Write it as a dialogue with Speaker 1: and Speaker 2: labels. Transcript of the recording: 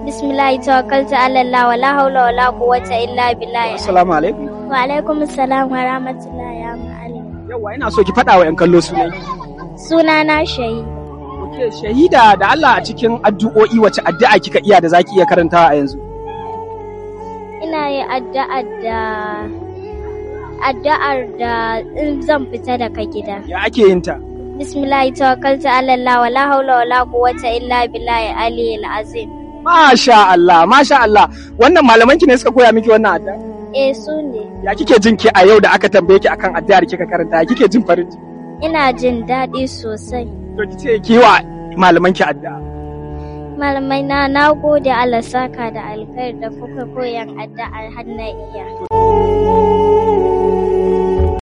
Speaker 1: Bismillah tawakkaltu ala Allah wala haula wala quwwata illa billah.
Speaker 2: Assalamu alaikum.
Speaker 1: Wa alaikum assalam wa rahmatullahi ya ma'allim.
Speaker 2: Yawa ina so ki faɗa wa 'yan kallo sunan.
Speaker 1: Suna na shayi.
Speaker 2: Ok, shahida da Allah a cikin addu'o'i wace addu'a kika iya da zaki iya karantawa a yanzu?
Speaker 1: Ina yi addu'a da addu'ar da in zan fita daga gida.
Speaker 2: Ya ake yin ta?
Speaker 1: Bismillah tawakkaltu ala Allah wala haula wala quwwata illa billahi aliyyil azim.
Speaker 2: Masha Allah, masha Allah. Wannan malaman ki ne suka koya miki wannan addu'a?
Speaker 1: Eh su ne.
Speaker 2: Ya kike jin ki a yau da aka tambaye ki akan addu'ar kika karanta? Ya kike jin farin ciki?
Speaker 1: Ina jin daɗi sosai.
Speaker 2: To ki ce ki wa malaman ki addu'a.
Speaker 1: Malamai na na gode Allah saka da alkhairi da kuka koyan addu'ar har na iya.